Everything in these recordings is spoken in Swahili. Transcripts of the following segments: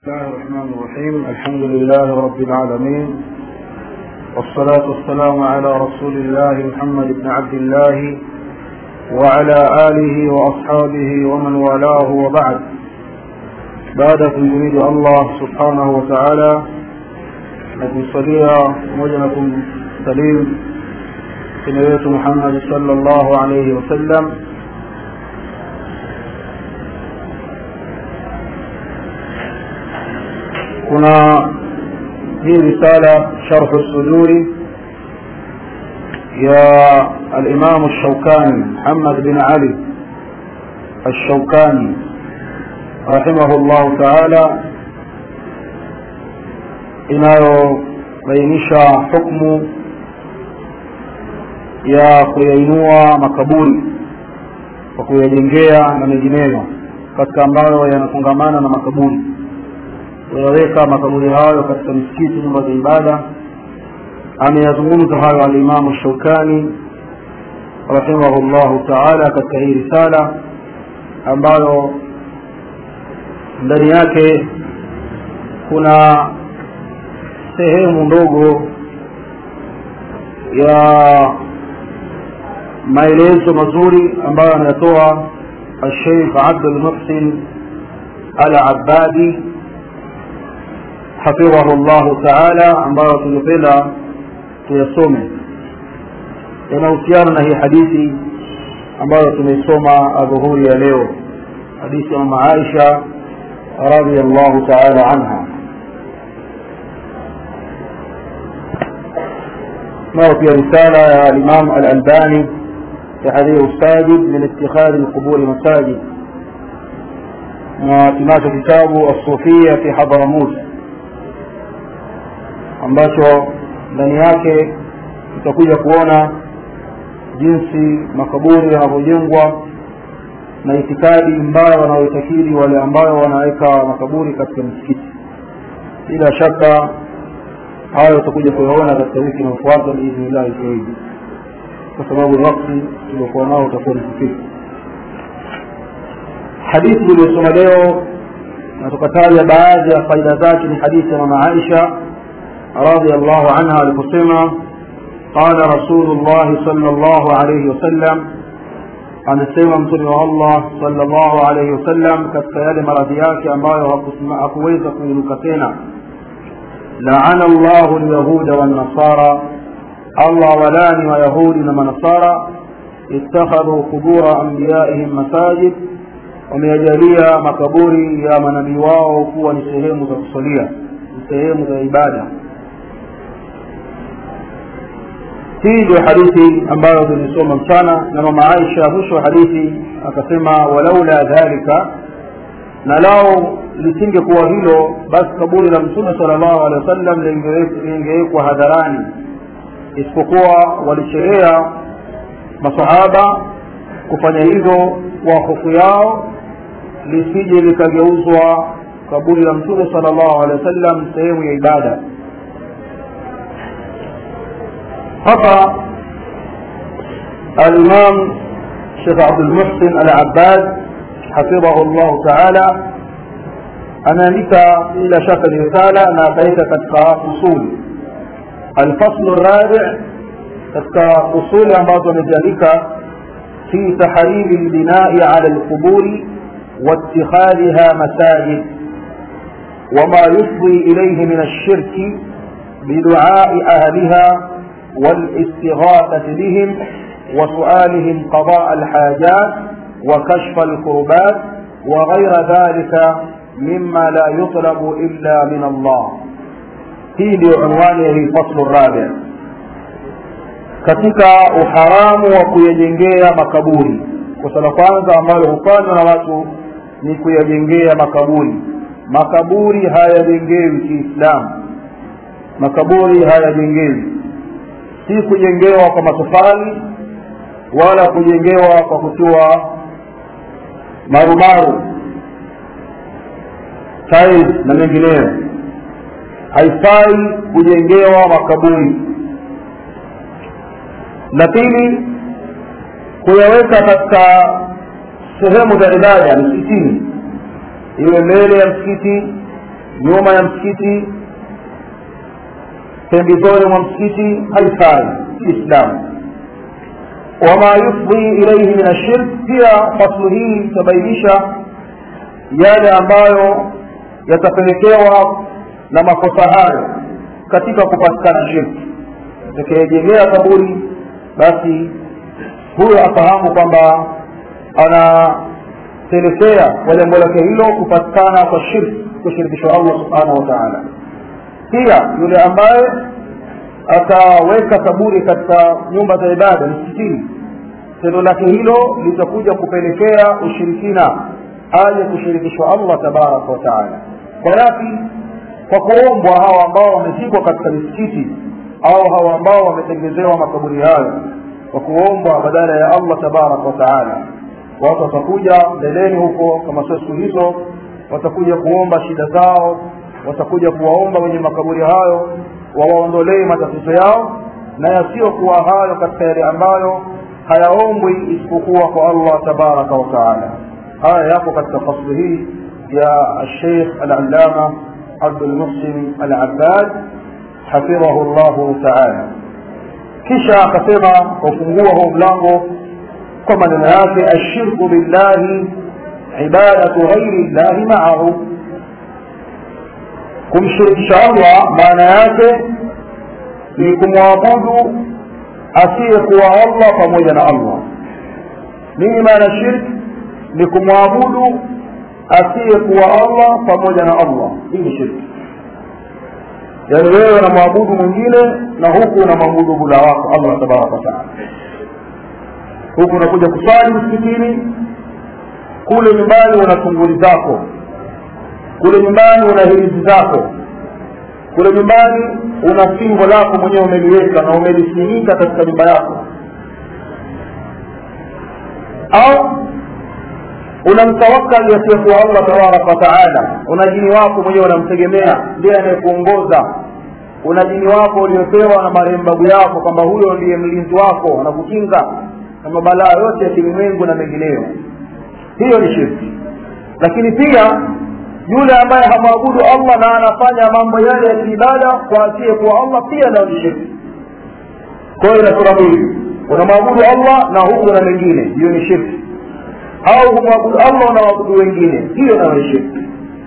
الله الرحمن الرحيم الحمد لله رب العالمين والصلاة والسلام على رسول الله محمد بن عبد الله وعلى آله وأصحابه ومن والاه وبعد بعد تجميد الله سبحانه وتعالى نكمصليا موجنكم سليم سنوية محمد صلى الله عليه وسلم kuna hii risala sharhu suduri ya alimamu الشوكاني محمد بن علي الشوكاني رحمه الله تعالى inayobainisha hukmu ya kuyainua makaburi kwa kuyajengea na mengineyo katika ambayo yanafungamana na makaburi kuyaweka makaburi hayo katika misikiti nyumba za ibada ameyazungumza hayo alimamu shaukani rahimahullahu taala katika hii risala ambayo ndani yake kuna sehemu ndogo ya maelezo mazuri ambayo anayatoa الشيخ عبد المحسن العبادي hafidhahu llahu taala ambayo tungependa tuyasome yanahusiana na hii hadithi ambayo tumeisoma adhuhuri ya leo hadithi ya mama aisha radiallahu taala anha nayo pia risala ya alimam alalbani tahdhiru sajid min ittikhadhi lquburi masajid na tunacho kitabu assufia fi hadramut ambacho ndani yake tutakuja kuona jinsi makaburi yanavyojengwa na itikadi mbaya wanaoitakidi wale ambayo wanaweka makaburi katika misikiti bila shaka hayo tutakuja kuyaona katika wiki inayofuata biidhnillahi zaidi kwa sababu wakti tuliokuwa nao utakuwa ni kufika hadithi iliyosoma leo na tukataja baadhi ya faida zake ni hadithi ya mama aisha رضي الله عنها لقسمة قال رسول الله صلى الله عليه وسلم عن السيما مطلع الله صلى الله عليه وسلم كالسيال مرضياك أمبايو أكويز كويلوكتين لعن الله اليهود والنصارى الله ولاني ويهود ومن نصارى اتخذوا قبور أنبيائهم مساجد وميجاليا مكبوري يا منبي واو كوا نسهيم ذا الصلية نسهيم ذا عبادة hii ndio hadithi ambayo tulisoma mchana na mama aisha mwisho wa hadithi akasema walaula dhalika na lao lisingekuwa hilo basi kaburi la mtume sala llahu alehi wa sallam lingewekwa hadharani isipokuwa walicherea masahaba kufanya hivyo kwa hofu yao lisije likageuzwa kaburi la mtume sala llahu alehi wa sallam sehemu ya ibada hapa alimam shekh abdulmuhsin alabbad hafidhahu llahu taala anaandika bila shaka ni risala na akaweka katika usuli alfaslu rabi katika usuli ambazo ameziandika fi tahrimi lbinai ala lquburi واتخاذها مساجد وما يفضي إليه من الشرك بدعاء أهلها والاستغاثة بهم وسؤالهم قضاء الحاجات وكشف الكربات وغير ذلك مما لا يطلب إلا من الله في عنوانه الفصل الرابع katika uharamu wa kuyajengea makaburi kosa la kwanza ambalo hufanywa na watu ni kuyajengea makaburi makaburi hayajengewi kiislamu makaburi hayajengewi si kujengewa kwa matofali wala kujengewa kwa kutiwa marumaru tiles na mengineyo haifai kujengewa makaburi la pili kuyaweka katika sehemu za ibada msikitini iwe mbele ya msikiti nyuma ya msikiti pembezoni mwa msikiti haifai kiislamu wama yufdhi ilaihi min ashirk pia faslu hii itabainisha yale ambayo yatapelekewa na makosa hayo katika kupatikana shirki atakayejenea kaburi basi huyo afahamu kwamba anapelekea kwa jambo lake hilo kupatikana kwa shirki kushirikishwa allah subhanahu wa taala pia yule ambaye ataweka kaburi katika nyumba za ibada msikitini tendo lake hilo litakuja kupelekea ushirikina aje kushirikishwa allah tabaraka wa taala kwa yapi kwa kuombwa hawa ambao wamezikwa katika misikiti au hawa ambao wametengezewa makaburi hayo kwa kuombwa badala ya allah tabaraka wa taala watu watakuja mbeleni huko kama sio siku hizo watakuja kuomba shida zao watakuja kuwaomba wenye makaburi hayo wawaondolee matatizo yao na yasiyokuwa hayo katika yale ambayo hayaombwi isipokuwa kwa allah tabaraka wa taala haya yapo katika fasli hii ya الشيخ العلامة عبد المحسن العباد حفظه الله تعالى kisha akasema kufungua huu mlango kwa maneno yake ashirku billahi ibadatu ghairi llahi maahu kumshirikisha allah maana yake ni kumwabudu asiyekuwa allah pamoja na allah nini maana shirki ni kumwabudu asiyekuwa allah pamoja na allah hii ni shirki yaani wewe unamwabudu mwingine na huku unamwabudu bula wako allah tabaraka wataala huku unakuja kusali msikitini kule nyumbani una tunguli zako kule nyumbani una hirizi zako kule nyumbani una fingo lako mwenyewe umeliweka na umelisimika katika nyumba yako au unamtawakali asiyekuwa allah tabaraka wataala una jini wako mwenyewe unamtegemea ndiye anayekuongoza una jini wako uliopewa na marehemu babu yako kwamba huyo ndiye mlinzi wako anakukinga na mabalaa yote ya kilimwengu na mengineyo hiyo ni shirki lakini pia yule ambaye hamwabudu allah na anafanya mambo yale ya kiibada kwa asiyekuwa allah pia nayo ni shirki kwa hiyo ina sura mbili unamwabudu allah na huku na mengine hiyo ni shirki au kumwabudu allah na waabudu wengine hiyo nayo ni shirki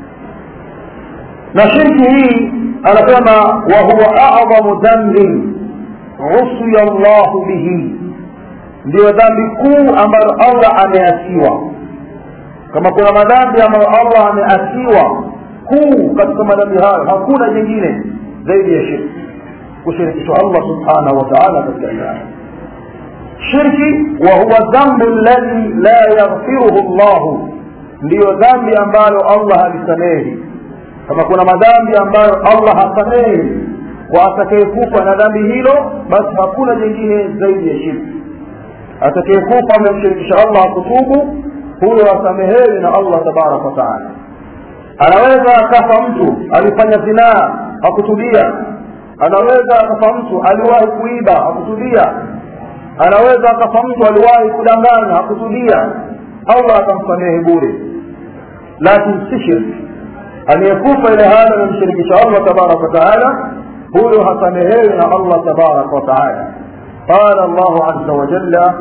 na shirki hii anasema wahuwa adhamu dhambin usiya llahu bihi ndiyo dhambi kuu ambayo allah ameasiwa kama kuna madhambi ambayo allah ameasiwa kuu katika madhambi hayo hakuna jingine zaidi ya shirki kushirikishwa allah subhanahu wa taala katika ibada shirki wahuwa dhambu ladhi la yaghfiruhu llahu ndiyo dhambi ambalo allah halisamehi kama kuna madhambi ambayo allah hasamehi kwa atakayekufa na dhambi hilo basi hakuna jingine zaidi ya shirki atakayekufa amemshirikisha allah akutubu huyo asamehewi na allah tabaraka wataala anaweza akafa mtu alifanya zinaa hakutubia anaweza akafa mtu aliwahi kuiba hakutubia anaweza akafa mtu aliwahi kudanganya hakutubia allah atamsamehe bure lakini si shirki aliyekufa ile hali amemshirikisha allah tabaraka wataala huyo hasamehewi na allah tabaraka wataala qala llahu aza wajalla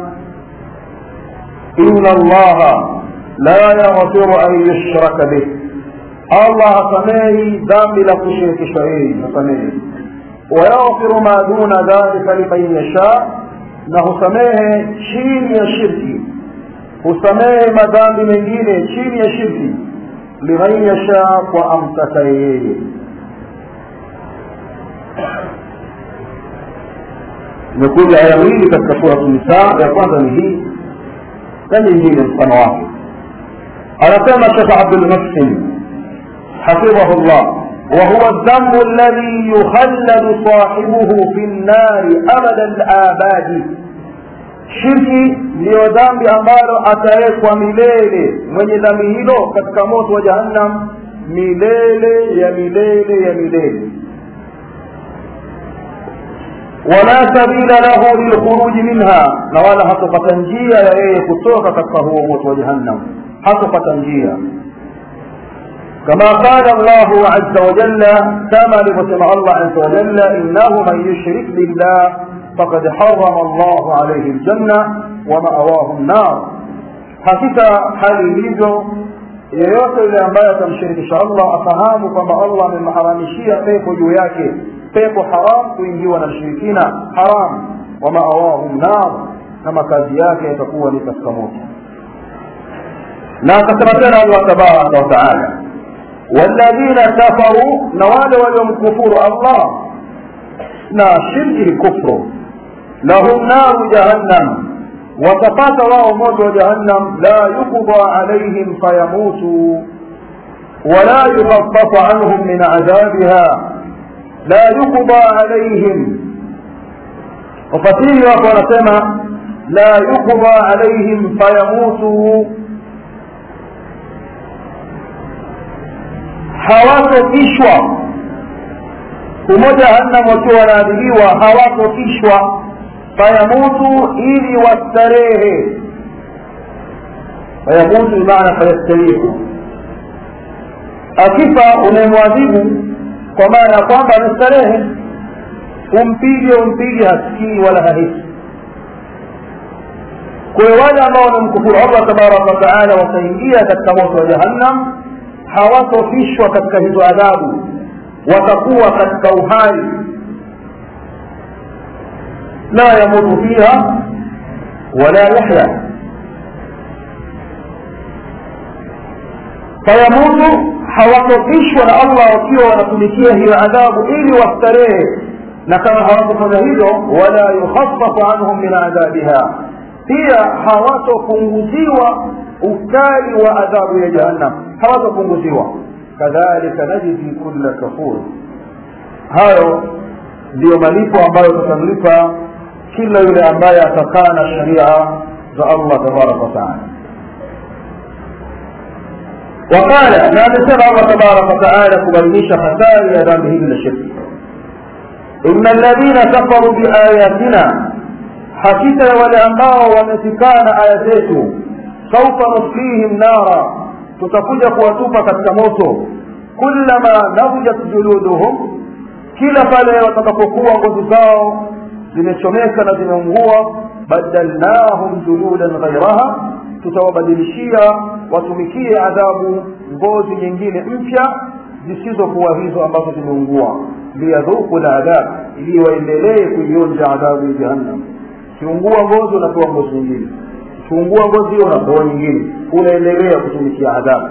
إن الله لا يغفر أن يشرك به الله هسميه ذنب لك شرك شيء هسميه ويغفر ما دون ذلك لمن يشاء نهسميه شين يا شركي husamehe madhambi mengine chini ya shirki liman yasha kwa amtaka yeye imekuja aya mbili katika suratu nisaa ya kwanza ni hii na nyingine mfano wake anasema shekh abdulmuhsin hafidhahu llah وهو الذنب الذي يخلد صاحبه في النار أبد الآباد shirki ndiyo dhambi ambalo atawekwa milele mwenye dhambi hilo katika moto wa jahannam milele ya milele ya milele wala sabila lahu lilkhuruji minha na wala hatopata njia ya yeye kutoka katika huo moto wa jahannam hatopata njia كما قال الله عز وجل كما لمسلم الله عز وجل إنه من يشرك بالله فقد حرم الله عليه الجنة ومأواه النار hakika hali ilivyo yeyote yule ambaye atamshirikisha allah afahamu kwamba allah amemharamishia pepo juu yake pepo haram kuingiwa na mshirikina haram wa maawahu nar na makazi yake yatakuwa ni katika moto na akasema tena allah tabaraka wataala walladhina kafaru na wale waliomkufuru allah na shirki ni kufru lahum naru jahannam watapata wao moto wa jahannam la yuqda alaihim fayamutu wala yukhaffafu anhum min adhabiha la yuqda alaihim wafasiri wako wanasema la yuqda alaihim fayamutu hawatokishwa humo jahannam wakiwa wanaadhibiwa hawatokishwa fayamutu ili wastarehe fayamutu bimaana fayastarihu akifa unayemwadhibu kwa maana ya kwamba anastarehe umpige umpige hasikii wala hahisi kwayo wale ambao wanamkufuru allah tabaraka wataala wataingia katika moto wa jahannam hawatofishwa katika hizo adhabu watakuwa katika uhai la yamutu fiha wala yahya fayamutu hawatofishwa na allah wakiwa wanatumikia hiyo adhabu ili wastarehe na kama hawatofanya hivyo wala yukhafafu anhum min adhabiha pia hawatopunguziwa ukali wa adhabu ya jahannam hawatopunguziwa kadhalika najzi kulla kafur hayo ndiyo malipo ambayo tutamlipa kila yule ambaye atakaa na sharia za allah tabaraka wataala وقال لا نسمع الله تبارك وتعالى كبرنيش خسائر يا ذنب هي الشرك إن الذين كفروا بآياتنا hakika wale ambao wametikana aya zetu saufa nuslihim nara tutakuja kuwatupa katika moto kullama nadjat juluduhum kila pale watakapokuwa ngozi zao zimechomeka na zimeungua badalnahum juludan ghairaha tutawabadilishia watumikie adhabu ngozi nyingine mpya zisizokuwa hizo ambazo zimeungua liyadhuku ladhab ili waendelee kuionja adhabu ya jahannam ukiungua ngozi unapewa ngozi nyingine ukiungua ngozi hiyo unapewa nyingine unaendelea kutumikia adhabu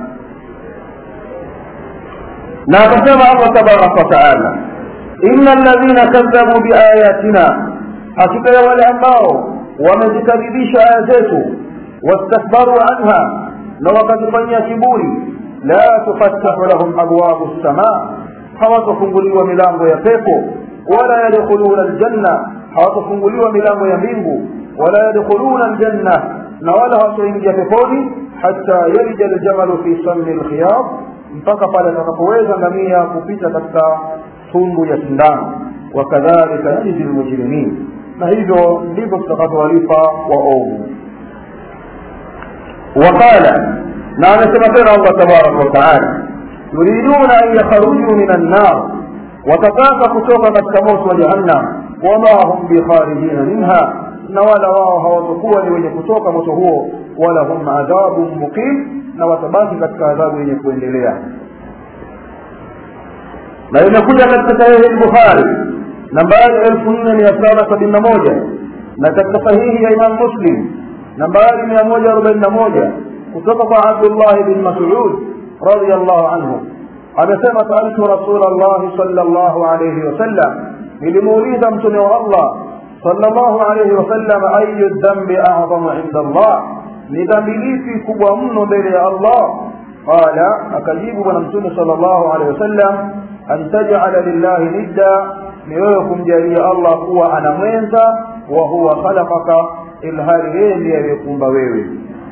na akasema allah tabaraka wataala ina ladhina kadhabu biayatina hakika ya wale ambao wamezikadhibisha aya zetu wastakbaru anha na wakazifanyia kiburi la tufattahu lahum abwabu lsamaa hawatafunguliwa milango ya pepo wala yadkhuluna aljanna hawatafunguliwa milango ya mbingu wala yadkhuluna aljanna na wala hawataingia peponi hata yalija aljamalu fi sami lkhiyab mpaka pale atakapoweza ngamia kupita katika tundu ya sindano wakadhalika najzi lmujrimin na hivyo ndivyo tutakavyowalipa waovu waqala na amesema tena allah tabaraka wataala yuriduna an yakharujuu min annar watataka kutoka katika moto wa jahannam wama hum bikharijina minha na wala wao hawatakuwa ni wenye kutoka moto huo wala hum adhabun muqim na watabaki katika adhabu yenye kuendelea na imekuja katika sahihi lbukhari nambari elfu nne mia saba sabini na moja na katika sahihi ya imam muslim nambari mia moja arobaini na moja kutoka kwa abdullahi bin masud radiallahu anhu amesema saaltu rasul llahi sala llahu alaihi wasallam nilimuuliza mtume wa allah sala llahu alaihi wasallam ayu dhambi acdamu inda allah ni dhambi lipi kubwa mno mbele ya allah qala akajibu bwana mtume sala llahu alaihi wasallam an tajala lillahi nidda ni wewe kumjalia allah kuwa ana mwenza wa huwa khalaqaka ilhali yeye ndiye aliyekuumba wewe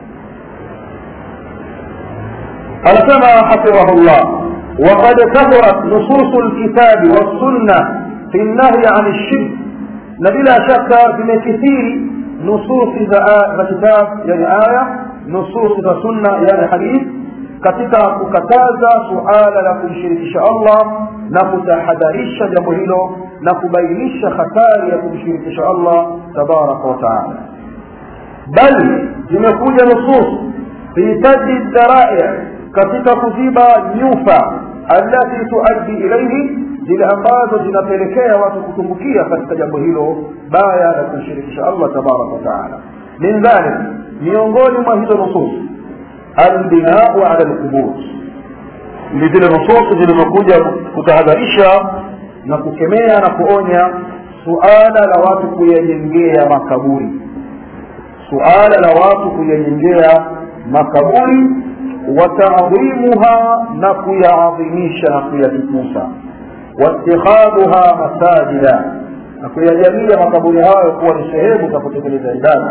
anasema hafidhahu llah وقد كثرت نصوص الكتاب والسنة في النهي عن الشرك نبلا شك بمكثير نصوص ذا كتاب يعني آية نصوص ذا سنة يعني حديث katika kukataza suala la kumshirikisha allah na kutahadharisha jambo hilo na kubainisha hatari ya kumshirikisha allah tabaraka wataala bali zimekuja nusus fi sadi dharai katika kuziba nyufa allati tuaddi ilaihi zile ambazo zinapelekea watu kutumbukia katika jambo hilo baya la kumshirikisha allah tabaraka wataala min dhalik miongoni mwa hizo nusus albinau ala lqubur ni zile nususi zilizokuja kutahadharisha na kukemea na kuonya suala la watu kuyajengea makaburi suala la watu kuyajengea makaburi wataadhimuha na kuyaadhimisha na kuyatukuza watikhadhuha masajida na kuyajalia makaburi hayo kuwa ni sehemu za kutekeleza ibada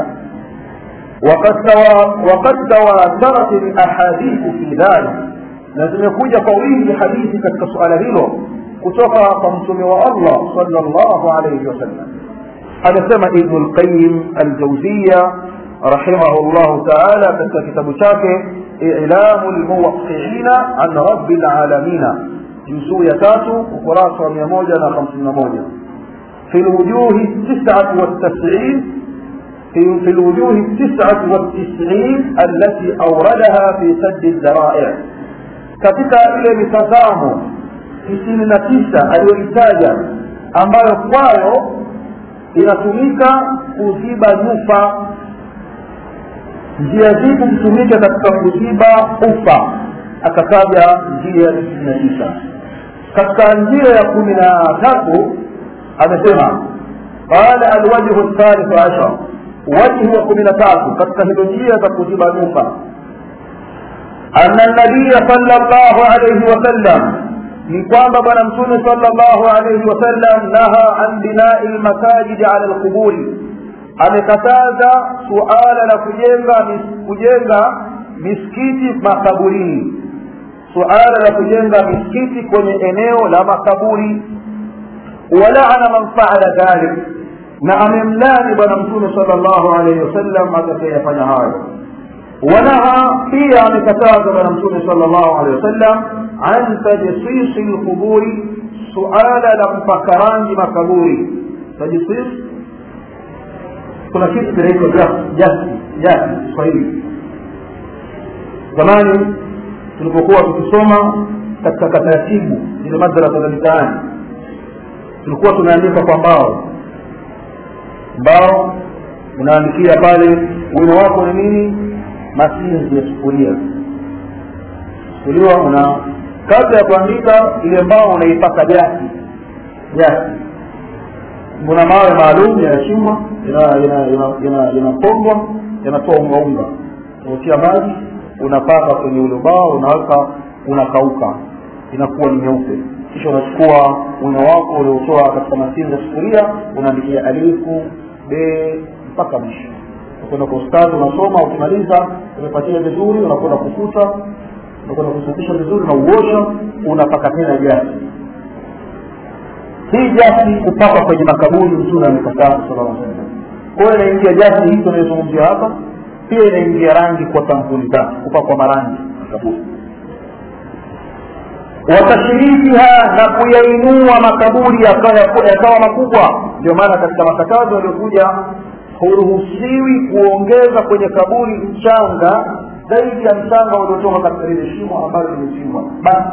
وقد تواترت الاحاديث في ذلك na zimekuja kwa wingi hadithi katika suala hilo kutoka kwa mtume wa allah salllahu alaihi wasallam anasema ibnu lqayim aljauziya rahimahu llahu taala katika kitabu chake ilamu lmuwaqiina an rabi lalamina juzuu ya tatu ukurasa wa mia moja na hamsini na moja fi lwujuhi tisati waltasiin في, في الوجوه التسعة والتسعين التي أوردها في سد الذرائع katika ile mitazamo tisini na tisa aliyoitaja ambayo kwayo inatumika kuziba nyufa njia zipi zitumike katika kuziba ufa akataja njia tisini na tisa katika njia ya kumi na tatu amesema qala alwajhu lthalithu ashar wajhi wa kumi na tatu katika hizo njia za kuziba nyufa ana nabiya sala llahu alaihi wasallam ni kwamba bwana mtume sala llahu alaihi wasallam naha an binai lmasajidi ala lquburi amekataza suala la kujenga kujenga misikiti makaburini suala la kujenga misikiti kwenye eneo la makaburi walaana man faala dhalik na amemlani bwana mtume sala llahu alaihi wasallam atakayefanya hayo wanaha pia amekataza bwana mtume sala llahu alehi wasallam an tajsisi lquburi suala la kupaka rangi makaburi tajsis kuna kitu kinaitwa jasi jasi kiswahili zamani tulipokuwa tukisoma katika taratibu zile madrasa za mitaani tulikuwa tunaandika kwa mbao mbao unaandikia pale wino wako ni nini masinzi ya sufuria sufuria una kabla ya kuandika ile mbao unaipaka jasi jasi kuna mawe maalum yanachimbwa yanapongwa yanatoa ungaunga unatia maji unapaka kwenye ule ubao unaweka unakauka inakuwa ni nyeupe kisha unachukua wino wako uliotoa katika masinzi ya sufuria unaandikia alifu be mpaka mwisho unakwenda kwa ustadi unasoma ukimaliza umepatia vizuri unakwenda kufuta unakwenda kusafisha vizuri na uosha unapaka tena jasi hii jasi kupakwa kwenye makaburi mtume amekataa sala salam kwa hiyo inaingia jasi hii tunayozungumzia hapa pia inaingia rangi kwa sampuli tatu kupakwa marangi makaburi watashirikiha na kuyainua makaburi yakawa makubwa ndio maana katika makatazo yaliyokuja huruhusiwi kuongeza kwenye kaburi mchanga zaidi ya mchanga uliotoka katika lile shimo ambalo limechimbwa basi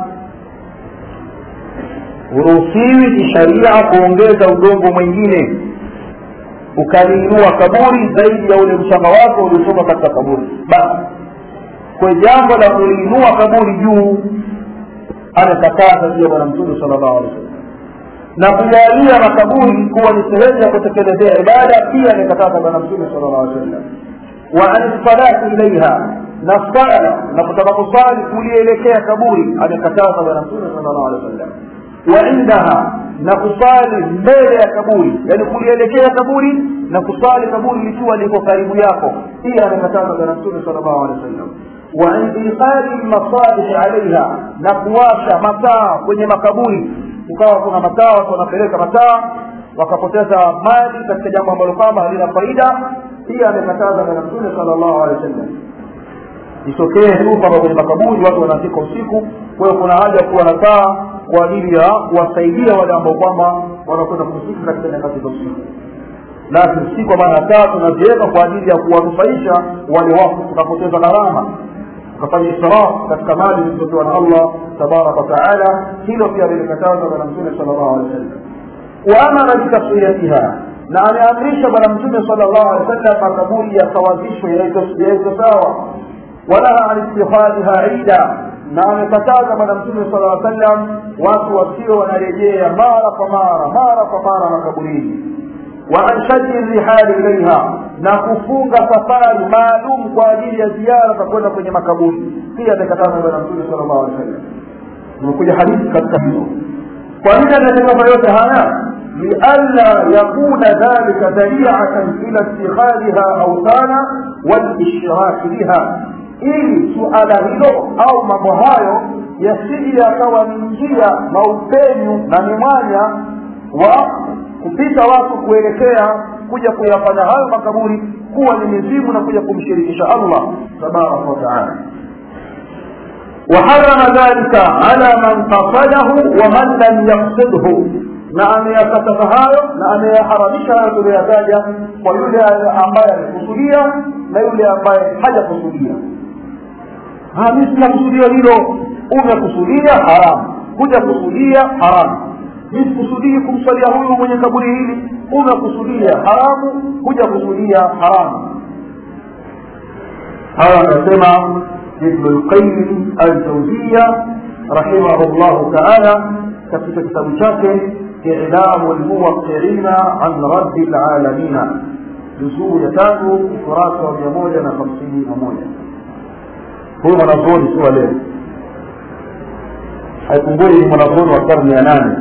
huruhusiwi kisharia kuongeza udongo mwingine ukaliinua kaburi zaidi ya ule mchanga wako uliotoka katika kaburi basi kwa jambo la kuliinua kaburi juu amekataza pia bwana mtume sala llahu alih wasallam na kujalia makaburi kuwa ni sehemu ya kutekelezea ibada pia amekataza bwana mtume sala llahu alih wasallam wa an salati ilaiha na sala na kutaka kusali kulielekea kaburi amekataza bwana mtume sala llahu alih wasallam wa indaha na kusali mbele ya kaburi yani kulielekea kaburi na kusali kaburi likiwa liko karibu yako pia amekataza bwana mtume sala llahu alehi wasallam waintiqali lmasalih alaiha na kuwasha mataa kwenye makaburi ukawa kuna mataa watu wanapeleka mataa wakapoteza mali katika jambo ambalo kwamba halina faida pia amekataza bwana mtume sala llahu alehi wasallam itokee tu kwamba kwenye makaburi watu wanafika usiku kwa hiyo kuna haja kuwa na taa kwa ajili ya kuwasaidia wale ambao kwamba wanakwenda kuzika katika nyakati za usiku lakini si kwa maana taa tunaziweka kwa ajili ya kuwanufaisha wale wafu tukapoteza gharama tukafanya israf katika mali zilizopewa na allah tabaraka wataala hilo pia lilikatazwa bwana mtume sala llahu alehi wa sallam waamara bitaswiyatiha na ameamrisha bwana mtume sala llahu alehi wa sallam makaburi yasawazishwe yaitwe sawa walaha an ittikhadhiha ida na amekataza bwana mtume sala llaw sallam watu wasio wanarejea mara kwa mara mara kwa mara makaburini wa an shaddi rihali ilaiha na kufunga safari maalum kwa ajili ya ziara za kwenda kwenye makaburi pia amekataza bwana mtume sala llahu alehi wa sallam imekuja hadithi katika hizo kwa nini amekataza yote haya lialla yakuna dhalika dhariatan ila ittikhadhiha autana walishraki biha ili suala hilo au mambo hayo yasije yakawa ni njia na upenyu na ni mwanya wa kupita watu kuelekea kuja kuyafanya hayo makaburi kuwa ni mizimu na kuja kumshirikisha allah tabaraka wataala وحرم ذلك على من قصده ومن لم يقصده na ameyakataza hayo na ameyaharamisha hayo tuliyoyataja kwa yule ambaye amekusudia na yule ambaye hajakusudia mi sinakusudia hilo umekusudia haramu kuja kusudia haramu mi sikusudii kumsalia huyu mwenye kaburi hili umekusudia haramu kuja kusudia haramu hawa anasema ibnu lqayim aljauzia rahimahu llahu taala katika kitabu chake إعلام الموقعين عن رب العالمين جزء يتاتو فراسة وميمونة خمسين ممونة هو منظور سوى ليه haikumbui ni mwanazuoni wa karne ya nane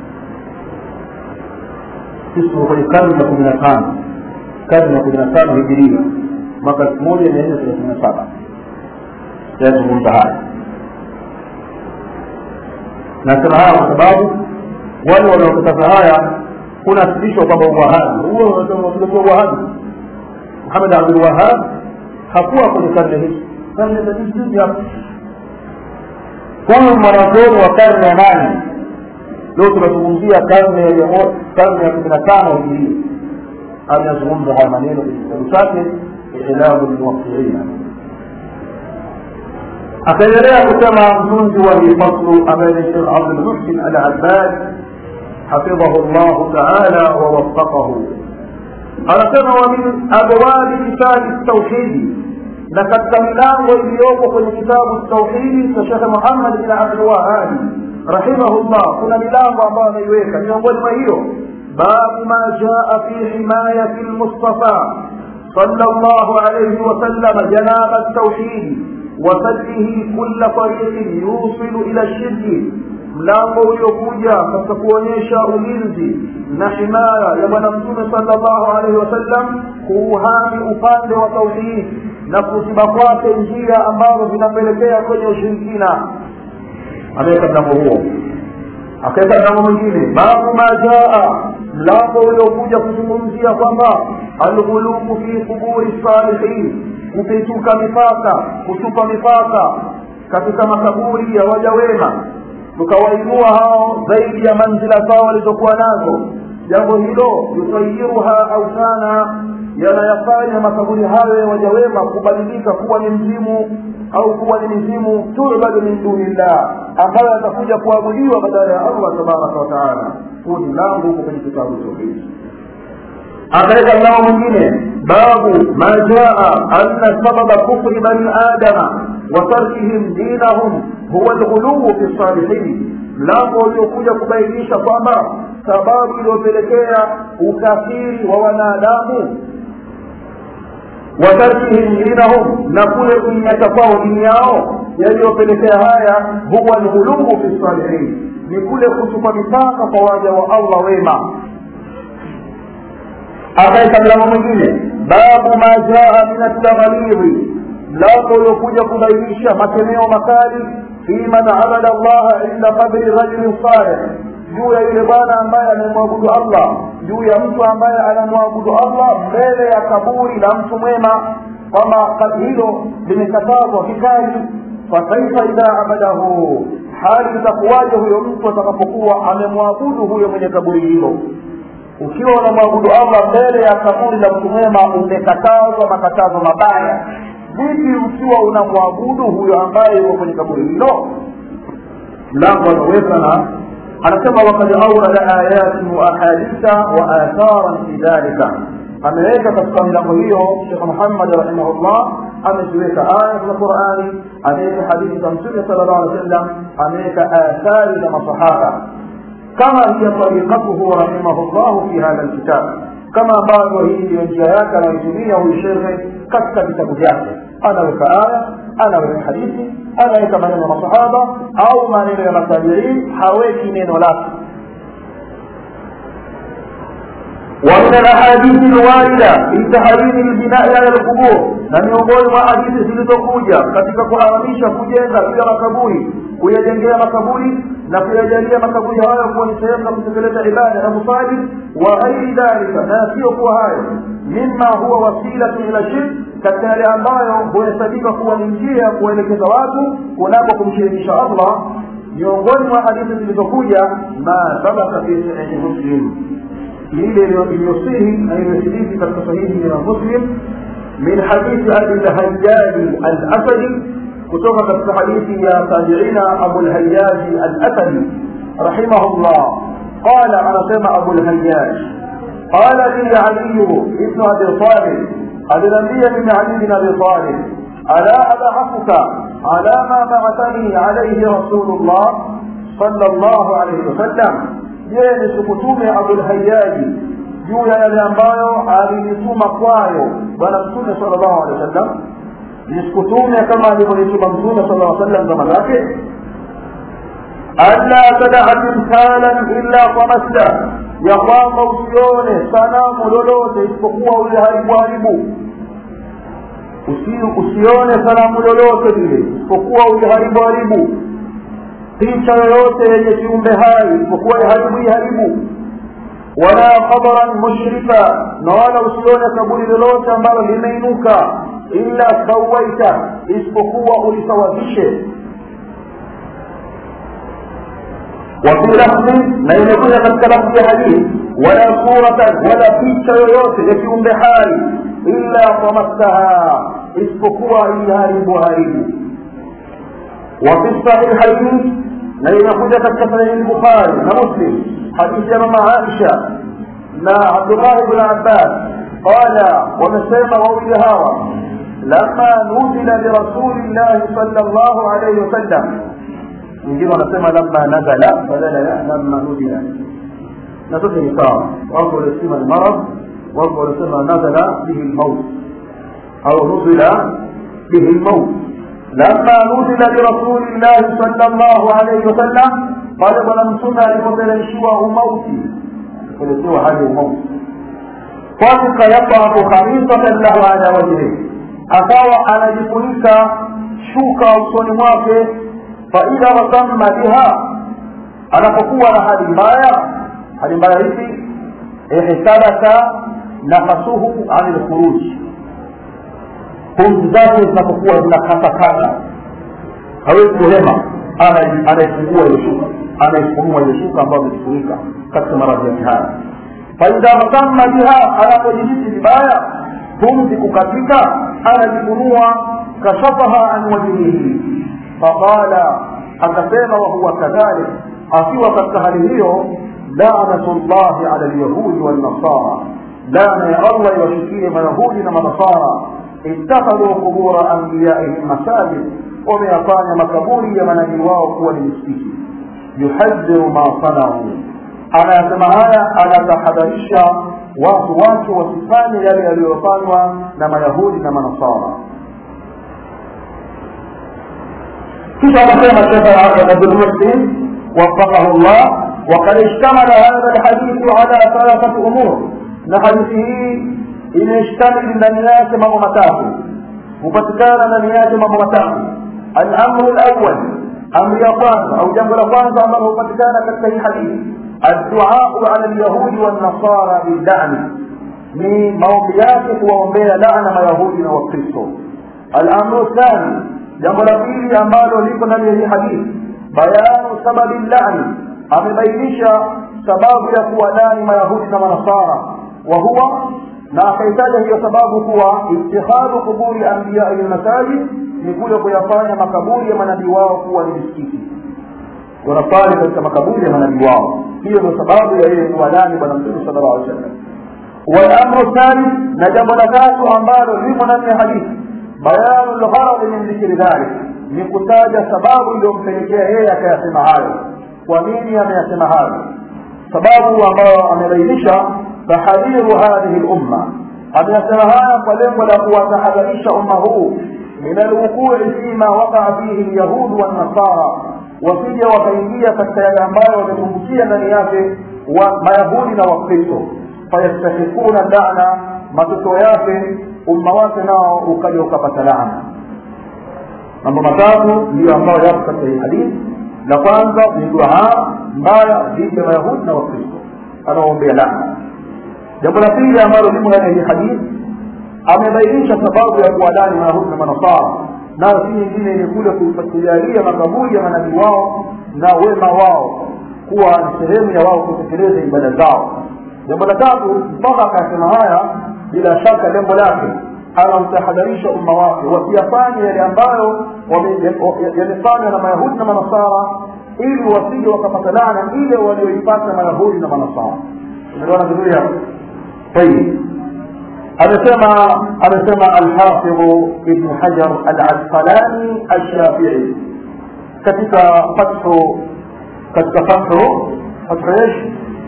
sisi kwenye karne ya kumi na tano karne ya kumi na tano hijiria mwaka elfu moja mia nne thelathini na saba yazungumza haya nasema haya kwa sababu wale wanaokataza haya kunasibishwa kwamba uwahabi huo unatuletea uwahabi muhamed abdul wahab hakuwa kwenye karne hizi karne za juzi hapa huyu mwanazuoni wa karne ya nane leo tunazungumzia karne ya karne ya kumi na tano hijiria ameyazungumza haya maneno kwenye kitabu chake ilamu lmuwakiina akaendelea kusema mtunzi wa hii faslu ambaye ni shekh abdulmuhsin al abbad hafidhahu llahu taala wawafaqahu anasema wa min abwabi kitabi tauhidi na katika milango iliyoko kwenye kitabu tauhidi cha shekhe muhammad bin abdulwahabi rahimahullah kuna milango ambayo ameiweka miongoni mwa hiyo babu ma jaa fi himayati lmustafa صلى الله عليه وسلم جناب التوحيد وسده كل طريق يوصل الى الشرك mlango uliokuja katika kuonyesha ulinzi na himaya ya bwana mtume salllahu alaihi wasallam kuuhami upande wa tauhidi na kuziba kwake njia ambazo zinapelekea kwenye ushirikina ameweka mlango huo akaweka mlango mwingine babu ma jaa mlango uliokuja kuzungumzia kwamba alghulubu fi quburi salihin kupituka mipaka kutupa mipaka katika makaburi ya waja wema tukawainua hao zaidi ya manzila zao walizokuwa nazo jambo hilo yusayiruha autana yanayafanya makaburi hayo ya waja wema kubadilika kuwa ni mzimu au kuwa ni mizimu tubadu min dunillah ambayo atakuja kuabudiwa badala ya allah tabaraka wataala huu ni mlango huko kwenye kitabu tauhidi akaweka mlango mwingine babu ma jaa anna sababa kufri bani adama wa tarkihim dinahum huwa lghuluu fi salihin mlango uliokuja kubainisha kwamba sababu iliyopelekea ukafiri wa wanadamu watarkihim dinahum na kule kuiacha kwao dini yao yaliyopelekea haya huwa lghuluu fi salihin ni kule kutupa mipaka kwa waja wa allah wema akaeka mlango mwingine babu ma jaa min altaghalidhi mlango uliokuja kubainisha makemeo makali fi man abada llaha inda qabri rajulin salih juu ya yule bwana ambaye anamwabudu allah juu ya mtu ambaye anamwabudu allah mbele ya kaburi la mtu mwema kwamba hilo limekatazwa kikali fakaifa idha abadahu hali itakuwaje huyo mtu atakapokuwa amemwabudu huyo mwenye kaburi hilo ukiwa unamwabudu allah mbele ya kaburi la mtu mwema umekatazwa makatazo mabaya vipi ukiwa unamwabudu huyo ambaye yuko kwenye kaburi hilo mlango ameweka na anasema wakad aurada ayatin wa ahaditha wa atharan fi dhalika ameweka katika milango hiyo shekh muhammad rahimahullah ameziweka aya za qurani ameweka hadithi za mtume sala llahu alih wa sallam ameweka athari za masahaba kama hiya tariqatuhu rahimahullahu fi hadha lkitab kama ambavyo hii ndiyo njia yake anayoitumia huyu shekhe katika vitabu vyake anaweka aya anaweka hadithi anaweka maneno ya masahaba au maneno ya matabiin haweki neno lake ومن الاحاديث الوارده في تحريم البناء على القبور na miongoni mwa hadithi zilizokuja katika kuharamisha kujenga juu ya makaburi kuyajengea makaburi na kuyajalia makaburi hayo kuwa ni sehemu za kutekeleza ibada na kusali wa ghairi dhalika na sio kuwa hayo mima huwa wasilatu ila shirk katika yale ambayo huhesabika kuwa ni njia ya kuwaelekeza watu kunako kumshirikisha allah miongoni mwa hadithi zilizokuja ma sabaka fi sahihi muslim ile iliyosihi na imethibiti katika sahihi ya muslim min hadithi abi lhajaji alasadi kutoka katika hadithi ya tabiina abu lhajaji alasadi rahimahullah qala anasema abu lhajaj qala li aliyu ibnu abi talib aliniambia mimi ali bin abi talib ala abaathuka ala ma baathani alaihi rasulullah sala llahu alaihi wasallam je nisikutume abulhayaji juu ya yale ambayo alinituma kwayo bwana mtume sala llahu alehi wa sallam nisikutume kama alivyonituma mtume sala lla sallam zama zake alla tadaa timthalan illa tamasta ya kwamba usione sanamu lolote isipokuwa uliharibu haribu usione sanamu lolote lile isipokuwa uliharibu haribu picha yoyote yenye kiumbe hai isipokuwa iharibu iharibu wala qabran mushrifa na wala usione kaburi lolote ambalo limeinuka illa sawaita isipokuwa ulisawazishe وفي لفظ ما يكون katika lafzi ya hadithi wala suratan wala picha yoyote ya kiumbe hai illa tamastaha isipokuwa iliharibu haribu وفي الصحيحين na inakuja katika sahihi lbukhari na muslim hadithi ya mama aisha na abdullahi bn abbas qala wamesema wawili hawa lama nuzila lirasuli llahi sala llahu alaihi wasallam wengine wanasema lama nazala badala ya lama nuzila na zote ni sawa wako waliosema ni marad wako waliosema nazala bihi lmaut au nuzila bihi lmaut لما نزل برسول الله صلى الله عليه وسلم قال ولم سنة لفتلشوه موتي فلسوه هذه الموت طلق يطرق خريطة له على وجهه أقوى على جفنك شوكا usoni mwake faidha wasamma biha anapokuwa na hali mbaya hali mbaya hivi ihtabaka nafasuhu ani lkhuruji pumzi zake zinapokuwa zinakatakata hawezi kuhema anaifungua ile shuka anaifunua ile shuka ambayo imejifunika katika maradhi yake haya faidha masamma biha anapojihisi vibaya pumzi kukatika anajifunua kashafaha an wajhihi faqala akasema wahuwa kadhalik akiwa katika hali hiyo lanatu llahi ala lyahudi walnasara lana ya allah iwashukie mayahudi na manasara اتخذوا قبور انبيائهم مساجد وميafanya makaburi ya manabii wao kuwa ni misikiti yuhadhiru ma sanau anayasema haya anatahadharisha watu wake wasifanye yale yaliyofanywa na mayahudi na manasara kisha anasema shekh abdulmuslim وفقه الله وقد اشتمل هذا الحديث على ثلاثة أمور نحديثه imeshtamili ndani yake mambo matatu hupatikana ndani yake mambo matatu alamru lawal amri ya kwanza au jambo la kwanza ambalo hupatikana katika hii hadithi adduau ala lyahudi wannasara bildani ni maombi yake kuwaombea laana mayahudi na wakristo alamru thani jambo la pili ambalo liko ndani ya hii hadithi bayanu sababi llani amebainisha sababu ya kuwalani mayahudi na manasara wa huwa na akaitaja hiyo sababu kuwa ittikhadhu quburi anbiyai lmasajid ni kule kuyafanya makaburi ya manabii wao kuwa ni misikiti wanasali katika makaburi ya manabii wao hiyo ndio sababu ya yeye kuwalani bwana mtume sala llahu alih wasallam walamru thani na jambo la tatu ambalo limo ndani ya hadithi bayanu lgharadi min dhikri dhalik ni kutaja sababu iliyompelekea yeye akayasema hayo kwa nini ameyasema hayo sababu ambayo amebainisha tahadhiru hadhihi lumma ameyasema haya kwa lengo la kuwatahadharisha umma huu min alwuqui fima waqaa fihi lyahudu wannasara wasije wakaingia katika yale ambayo wametumbukia ndani yake wa mayahudi na wakristo fayastahikuna lana matokeo yake umma wake nao ukaja ukapata laana mambo matatu ndiyo ambayo yapo katika hii hadithi la kwanza ni duaa mbaya dhidi ya mayahudi na wakristo anaoombea laana jambo la pili ambalo limo ndani ya hii hadithi amebainisha sababu ya kuwadani mayahudi na manasara nayo si nyingine ni kule kujalia makaburi ya manabii wao na wema wao kuwa ni sehemu ya wao kutekeleza ibada zao jambo la tatu mpaka akasema haya bila shaka lengo lake anamtahadharisha umma wake wasiyafanye yale ambayo yamefanywa na mayahudi na manasara ili wasije wakapata laana ile walioipata mayahudi na manasara umeona vizuri hapo tayib amesema amesema alhafidhu ibnu hajar alasqalani alshafii katika fathu katika fathu fathu ايش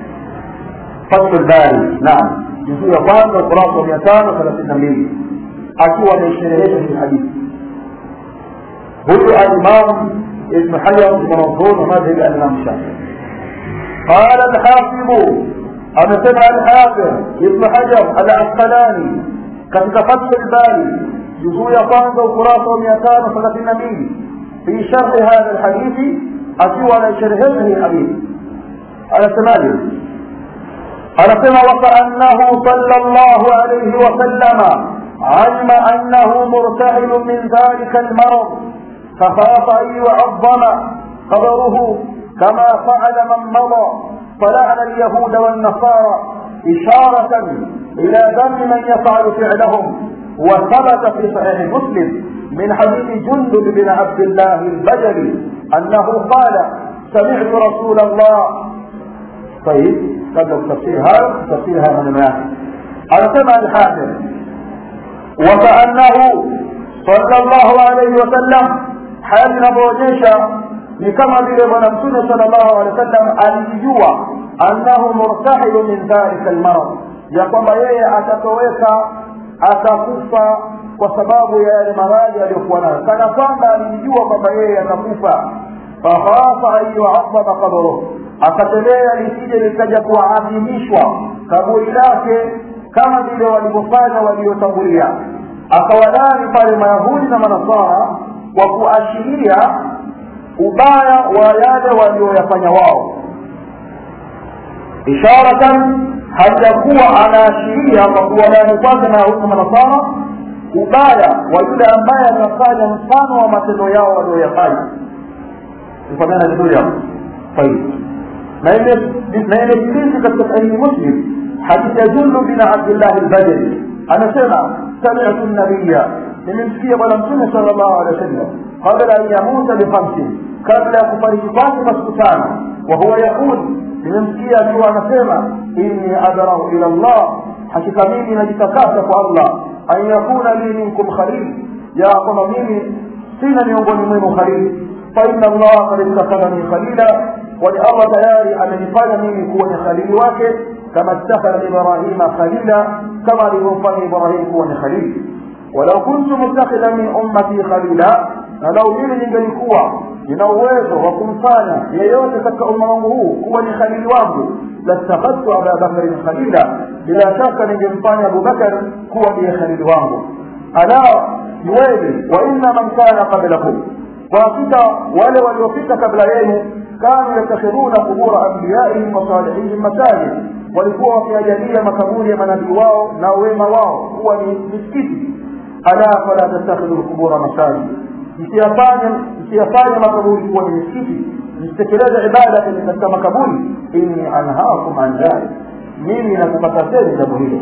فتح الباري نعم juzuu ya kwanza ukurasa wa mia tano thelathini na mbili akiwa ameisherehesha hii hadithi huyu alimam ibnu hajar mwanazuoni wa madhhabi alimam shafii qala alhafidhu amesema alhafidh ibnu hajar alasqalani katika fathu lbari juzuu ya kwanza ukurasa wa mia tano thelathini na mbili fi sharhi hadha lhadithi akiwa anaisherehesha hii hadithi anasemaje anasema wakaannahu sala llahu alaihi wasallama alima annahu murtahilu min dhalika almarad fakhafa an yucadama qabaruhu kama faala man mada فلعن اليهود والنصارى إشارة إلى ذم من يفعل فعلهم وثبت في صحيح مسلم من حديث جندب بن عبد الله البجلي أنه قال سمعت رسول الله طيب قبل تفسير هذا تفسير هذا من على سمع الحاكم وكأنه صلى الله عليه وسلم حال نبوجيشا ni kama vile bwana mtume sala llahu alehi wa sallam alijua annahu murtahilu min dhalika almarad ya kwamba yeye atatoweka atakufa kwa sababu ya yale maradhi aliyokuwa nayo kana kwamba alijua kwamba yeye atakufa fakhafa an yuadhama qabruh akatembea lisije likaja kuadhimishwa kaburi lake kama vile walivyofanya waliotangulia akawadani pale mayahudi na manasara kwa kuashiria ubaya wa yale walioyafanya wao isharatan hajakuwa anaashiria kwa kuwadani kwake mayahudi na manasara ubaya wa yule ambaye anafanya mfano wa matendo yao walioyafanya ifanyana vizuri hapo طيب na imethibiti katika sahihi muslim hadithi ya jundu bin abdillah albadri anasema samitu nabiya nimemsikia bwana mtume sala llahu alehi wa sallam qabla an yamuta bikhamsin kabla ya kufariki kwake kwa siku tano wahuwa yaqul nimemsikia akiwa anasema inni adrahu ila llah hakika mimi najitakasa kwa allah an yakuna li minkum khalil ya kwamba mimi sina miongoni mwenu khalil faina allaha kad ittakhadhani khalila kwani allah tayari amenifanya mimi kuwa ni khalili wake kama ittakhadha ibrahima khalila kama alivyomfanya ibrahim kuwa ni khalili walau kuntu muttakhidhan min ummati khalila na lau mimi ningelikuwa nina uwezo wa kumfanya yeyote katika umma wangu huu kuwa ni khalili wangu lastakhadtu aba bakrin khalila bila shaka ningemfanya abubakar kuwa ndiye khalili wangu ala juweni wa inna man kana qablakum kwa hakika wale waliopita kabla yenu kanu yatakhiduna qubura anbiyaihim wa salihihim masajid walikuwa wakiajalia makaburi ya manabii wao na wema wao kuwa ni misikiti ala fala tattakhidhu lqubura masajid msiyafanye msiyafanye makaburi kuwa ni misikiti msitekeleze ibada kwenye katika makaburi inni anhaakum an dhalik mimi nakukatazeni jambo hilo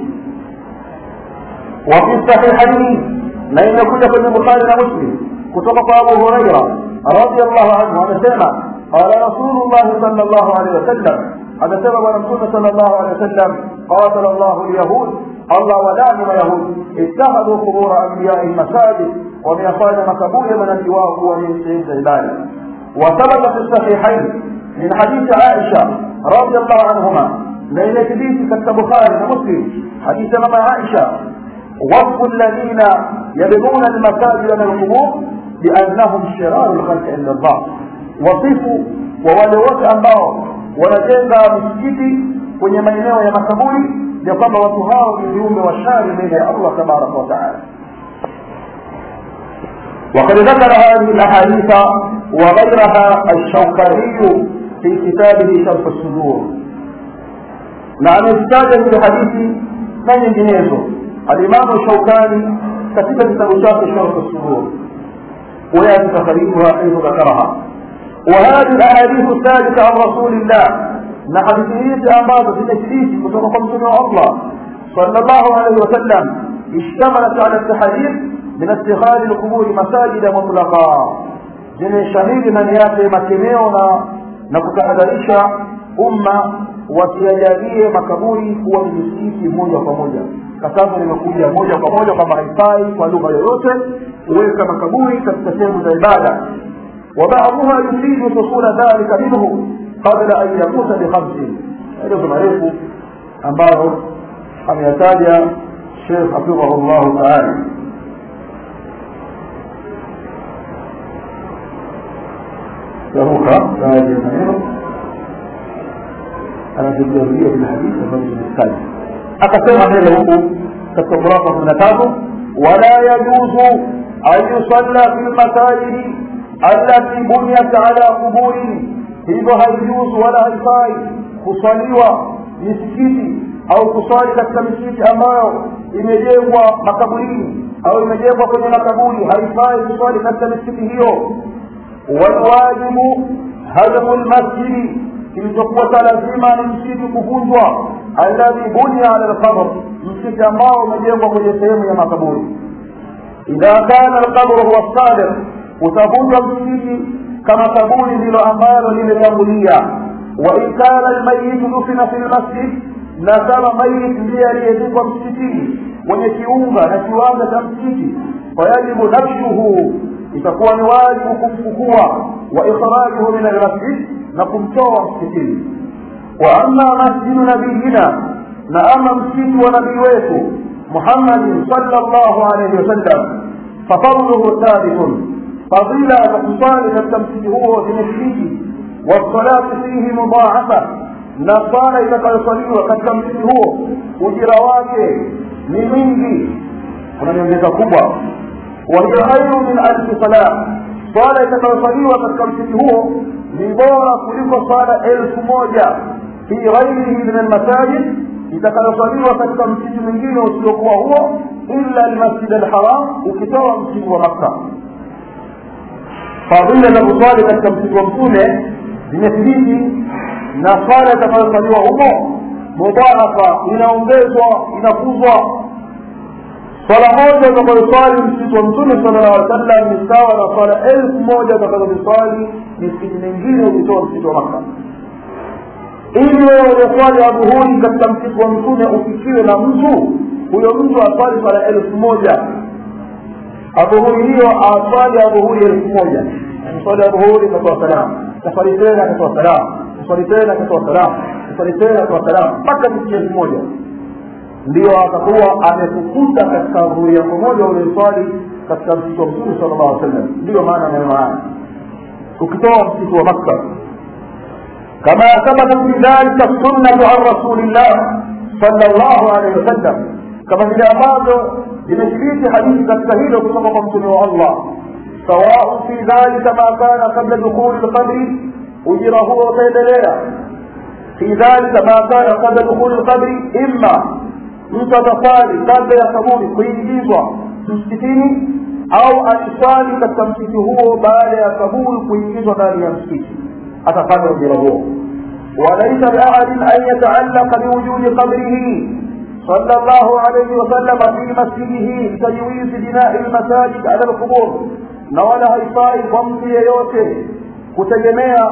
وفي الصحيحين na imekuja kwenye bukhari na muslim kutoka kwa abu huraira radiallahu anhu amesema qala rasulullahi sal llahu alehi wasallam amesema bwana mtume sal llahu alehi wasallam qatala llahu lyahud allah walani mayahud ittakhadhu qubura anbiyai masajid wameyafanya makaburi ya manabii wao kuwa ni sehemu za ibada وثبت في الصحيحين من حديث عائشة رضي الله عنهما لأن حديث كتب بخاري ومسلم حديث ماما عائشة وصف الذين يبنون المساجد من القبور بأنهم شرار الخلق عند الله وصفوا وwale wote ambao wanajenga misikiti kwenye maeneo ya makaburi ya kwamba watu hao ni viumbe wa shari mbele ya allah tabaraka wataala وقد ذكر هذه الاحاديث وغيرها الشوكاني في كتابه شرف الصدور نعم استاذ في الحديث ما ينجنيزه الإمام الشوكاني كتب كتاب شرح شرف الصدور ويأتي تخريجها حيث ذكرها وهذه الأحاديث الثابتة عن رسول الله نحديث أمام في تشريف كتب خمسة الله صلى الله عليه وسلم اشتملت على التحذير من اتخاذ القبور مساجد مطلقا zenye shahidi ndani yake makemeo na na kutahadharisha umma wasiajalie makaburi kuwa ni misikiti moja kwa moja katazo limekuja moja kwa moja kwamba haifai kwa lugha yoyote kuweka makaburi katika sehemu za ibada وبعضها يفيد حصول ذلك منه قبل ان يموت بخمس maelezo marefu ambayo ameyataja shekh hafidhahu llahu taala yaruka baadhi ya maneno anazojarudia kwenye hadithi ambazo zimestaja akasema mbele huku katika kurasa kumi na tatu wala yajuzu an yusalla fi lmasajidi allati buniyat ala quburi hivyo haijuzu wala haifai kuswaliwa misikiti au kuswali katika misikiti ambayo imejengwa makaburini au imejengwa kwenye makaburi haifai kuswali katika misikiti hiyo walwajibu hadmu lmasjidi kilichokuwa cha lazima ni msikiti kuvunjwa alladhi bunia ala lqabr msikiti ambao umejengwa kwenye sehemu ya makaburi idha kana lqabru huwa sadiq utavunjwa msikiti kama kaburi ndilo ambalo limetangulia wa in kana lmayitu dufina fi lmasjid na kama mayit ndiye aliyezikwa msikitini kwenye kiunga na kiwanga cha msikiti fayajibu nafshuhu itakuwa ni wajibu kumfukua wa ikhrajuhu min almasjid na kumtoa msikitini wa ama masjidu nabiyina na ama msikiti wa nabii wetu muhammadin sallallahu alayhi wasallam fafadluhu thabitun fadila za kusali katika msikiti huo zimethibiti wassalatu fihi mudhaafa na sala itakayosaliwa katika msikiti huo ujira wake ni mwingi kuna nyongeza kubwa wahiya khairu min alfi salah swala itakayosaliwa katika msikiti huo ni bora kuliko swala elfu moja fi ghairihi min almasajid itakayosaliwa katika msikiti mwingine usiokuwa huo illa almasjid alharam ukitoa msikiti wa makka fadhila za kuswali katika msikiti wa mtume zimethibiti na swala itakayosaliwa humo mudhaafa inaongezwa inakuzwa swala moja utakayoswali msikiti wa mtume sala llah alih sallam ni sawa na swala elfu moja utakazoziswali misikiti mingine ukitoa msikiti wa makka ili wewe ulioswali adhuhuri katika msikiti wa mtume ufikiwe na mtu huyo mtu aswali swala elfu moja adhuhuri hiyo aswali adhuhuri elfu moja swali adhuhuri akatoa salamu kaswali tena akatoa salamu kaswali tena akatoa salamu kaswali tena akatoa salamu mpaka misikiti elfu moja ndio atakuwa amefukuta katika adhuhuri yako moja ulioiswali katika msikiti wa mtume sala llahu sallam ndiyo maana maneno haya ukitoa msikiti wa makka كما ثبتت بذلك السنة عن رسول الله صلى الله عليه وسلم كما vile ambavyo imethibiti hadithi katika hilo kutoka kwa mtume wa allah sawau fi dhalika ma kana qabla dukhuli lqabri ujira huo utaendelea fi في ذلك ما كان قبل دخول القبر إما mtu atasali kabla ya kaburi kuingizwa msikitini au aliswali katika msikiti huo baada ya kaburi kuingizwa ndani ya msikiti atapata ujira huo walaisa liahadin an yataallaka biwujudi qabrihi صلى الله عليه وسلم في مسجده بتجويز بناء المساجد على القبور na wala haifai kwa mtu yeyote kutegemea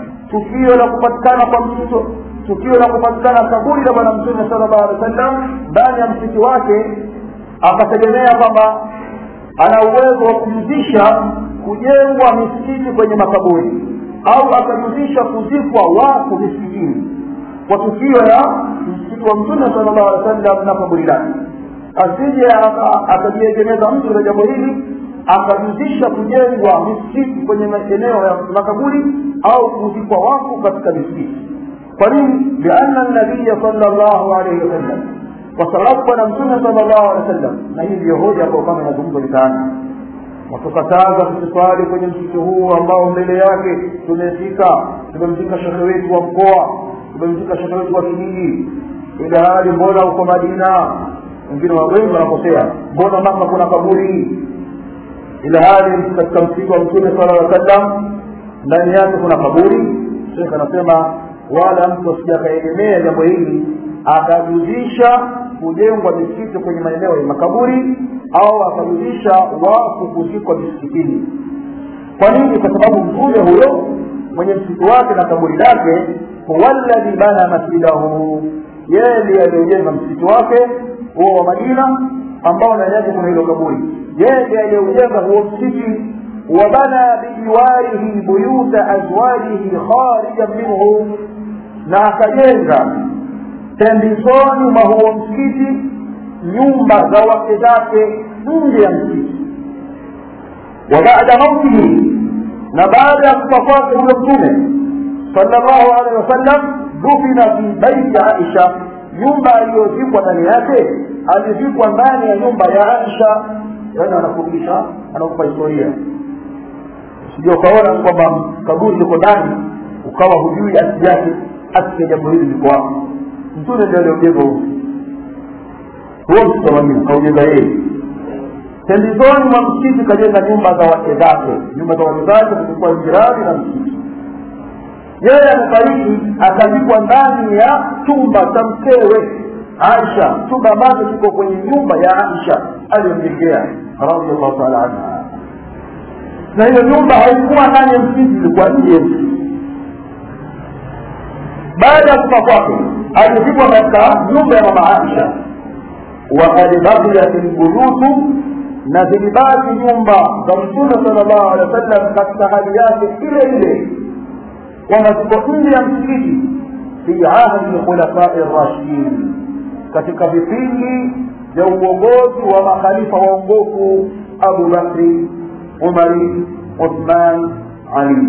tukio la kupatikana kwa mtoto tukio la kupatikana kaburi la bwana mtume sallallahu alaihi wasallam ndani ya msikiti wake akategemea kwamba ana uwezo wa kujuzisha kujengwa misikiti kwenye makaburi au akajuzisha kuzikwa watu misikitini kwa tukio la msikiti wa mtume sallallahu alaihi wasallam na kaburi lake asije akajiegemeza mtu na jambo hili akajuzisha kujengwa misikiti kwenye maeneo ya makaburi au kuzikwa wafu katika misikiti kwa nini lianna nabiya sallallahu alaihi wasallam kwa sababu bwana mtume sallallahu alaihi wasallam na hii ndiyo hoja kwa kama inazungumzwa mitaani watukataza kuswali kwenye msikiti huu ambao mbele yake tumefika tumemfika shekhe wetu wa mkoa tumemfika shekhe wetu wa kijiji ila hali mbona uko madina wengine wengi wanakosea mbona maka kuna kaburi ila hali katika msikiti wa mtume sala llaw sallam ndani yake kuna kaburi shekh anasema wala mtu asija akaegemea jambo hili akajuzisha kujengwa misikiti kwenye maeneo ya makaburi au akajuzisha wafu kuzikwa misikitini kwa nini kwa sababu mtume huyo mwenye msikiti wake na kaburi lake huwa alladhi bana masjidahu yeye ndiye aliyojenga msikiti wake huo wa madina ambao ndani yake kuna hilo kaburi yeye ndiye aliyeujenga huo msikiti wabana bijiwarihi buyuta azwajihi kharijan minhu na akajenga pembezoni mwa huo msikiti nyumba za wake zake nje ya msikiti wa baada mautihi na baada ya kufa kwake huyo mtume sallallahu alaihi wasallam dufina fi baiti aisha nyumba aliyozikwa ndani yake alizikwa ndani ya nyumba ya aisha yani anafundisha anakupa historia sijui ukaona kwamba kaburi liko ndani ukawa hujui asili yake asili ya jambo hili liko wapi mtume ndio aliojenga huu huo msitamamini kaujenga yeye pembezoni mwa msikiti kajenga nyumba za wake zake nyumba za wake zake kulikuwa jirani na msikiti yeye amefariki akazikwa ndani ya chumba cha mkewe aisha chumba ambacho kiko kwenye nyumba ya aisha aliyomjengea radiallahu taala anha na hiyo nyumba haikuwa ndani ya msikiti ilikuwa nje ya msikiti baada ya kufa kwake alizikwa katika nyumba ya mama aisha wakad bakiyat lbuyutu na zilibaki nyumba za mtume sala llahu alehi wa sallam katika hali yake ile ile kwamba ziko nje ya msikiti fi ahdi khulafai rashidin katika vipindi vya uongozi wa makhalifa waongofu abu bakri umari uthman ali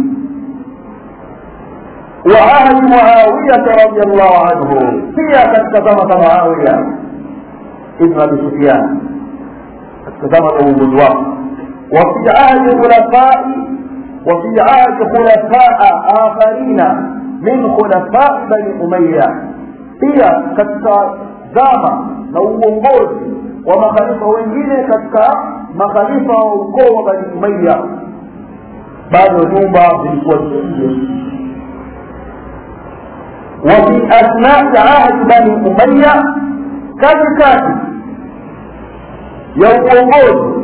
وعهد معاوية رضي الله عنه هي كتزمة معاوية ابن أبي سفيان كتزمة أبو بزوار وفي عهد خلفاء وفي عهد خلفاء آخرين من خلفاء بني أمية هي كتزامة na uongozi wa makhalifa wengine katika makhalifa wa ukoo wa bani umaya bado nyumba zilikuwa zile وفي أثناء عهد بني أمية كان كاتب يوم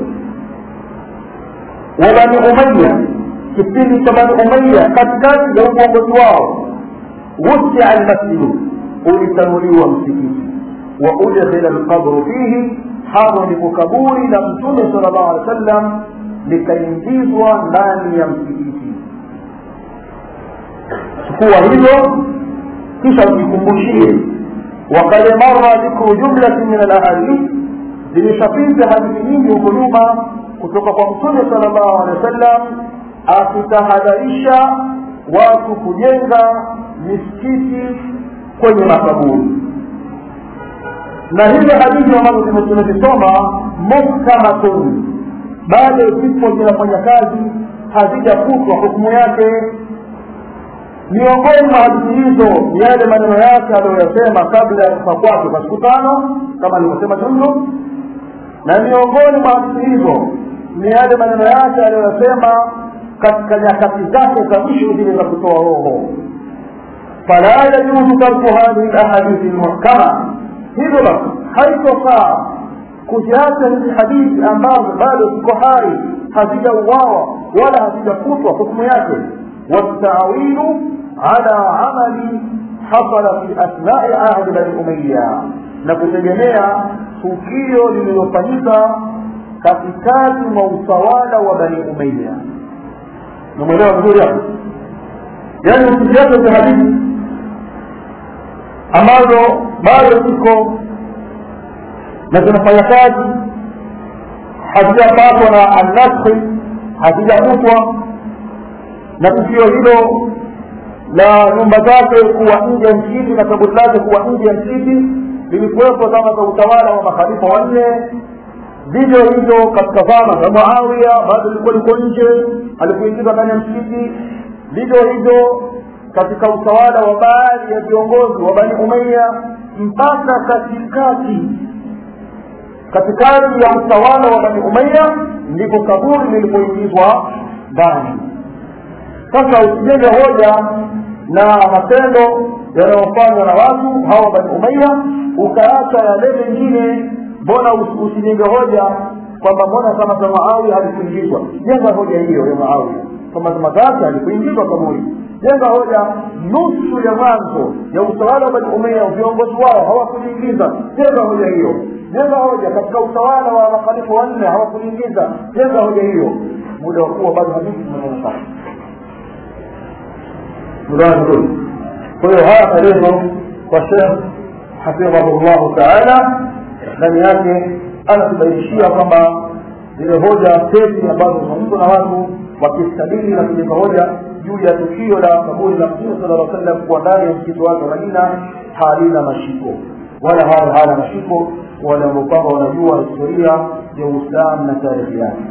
وبني أمية kipindi cha bani umaya katikati ya uongozi wao wusia almasjidu ulitanuliwa msikiti wa udkhila lqabru fihi hapo ndipo kaburi la mtume sala llahu alehi wa sallam likaingizwa ndani ya msikiti chukua hilo kisha ujikumbushie wakad mara dhikru jumlatin min alahadith zimeshapita hadithi nyingi huko nyuma kutoka kwa mtume sala llahu alehi wa sallam akitahadharisha watu kujenga misikiti kwenye makaburi na hizo hadithi ambazo tumezisoma muhkamatun bado zipo zinafanya kazi hazijafutwa hukumu yake miongoni mwa hadithi hizo ni yale maneno yake aliyoyasema kabla ya kufa kwake kwa siku tano kama alivyosema jumlu na miongoni mwa hadithi hizo ni yale maneno yake aliyoyasema katika nyakati zake za mwisho zile za kutoa roho fala yajuzu tarku hadhihi lahadithi lmuhkama hivyo basi haitofaa kuziacha hizi hadithi ambazo bado ziko hai hazijauawa wala hazijafutwa hukumu yake والتعويل على عمل حصل في أثناء عهد بني أمية نكتجميع tukio lililofanyika katikati mwa utawala wa bani umeya namwelewa vizuri hapo yaani usiziache za hadithi ambazo bado ziko na zinafanya kazi hazijapatwa na annaskhi hazijafutwa na tukio hilo la nyumba zake kuwa nje ya msikiti na kaburi lake kuwa nje ya msikiti lilikuwepo zama za utawala wa makhalifa wanne vivyo hivyo katika zama za muawiya bado lilikuwa liko nje alikuingizwa ndani ya msikiti vivyo hivyo katika utawala wa baadhi ya viongozi wa bani umeya mpaka katikati katikati ya utawala wa bani umeya ndipo kaburi lilipoingizwa ndani sasa usijenge hoja na matendo yanayofanywa na watu hawa bani umeya ukaacha yale mengine mbona usijenge hoja kwamba mbona kama za muawiya halikuingizwa jenga hoja hiyo ya muawiya kwamba zama zake halikuingizwa kaburi jenga hoja nusu ya mwanzo ya utawala wa bani umeya viongozi wao hawakuliingiza jenga hoja hiyo jenga hoja katika utawala wa makhalifa wanne hawakuliingiza jenga hoja hiyo muda wa kuwa bado hadithi zinaonekana mudana vizuri kwa hiyo haya maelezo kwa shekh hafidhahu llahu taala ndani yake anatubainishia kwamba zile hoja tezi ambazo zinazungumzwa na watu wakistadili na kujenga hoja juu ya tukio la kaburi la mtume sala lla sallam kuwa ndani ya msikiti wake wa madina halina mashiko wala hayo hana mashiko wale ambao kwamba wanajua historia ya uislamu na tarehe yake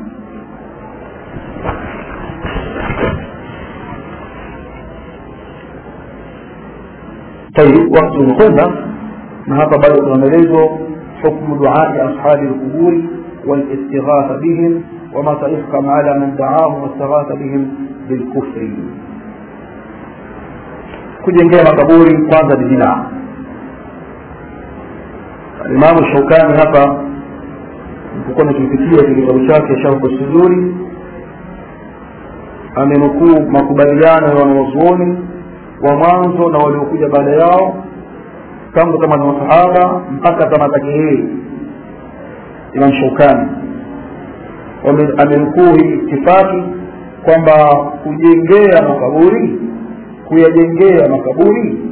طيب وقت umekwenda na hapa bado kuna maelezo حكم دعاء أصحاب القبور والاستغاثة بهم وما سيحكم على من دعاهم واستغاث بهم بالكفر kujengea makaburi kwanza ni bidaa imamu shaukani hapa nilipokuwa nikipitia kitabu chake sharhu suduri amenukuu makubaliano ya wanawazuoni wa mwanzo na waliokuja baada yao tangu kama ni masahaba mpaka kama zake yeye imam shaukani amenukuu hii itifaki kwamba kujengea makaburi kuyajengea makaburi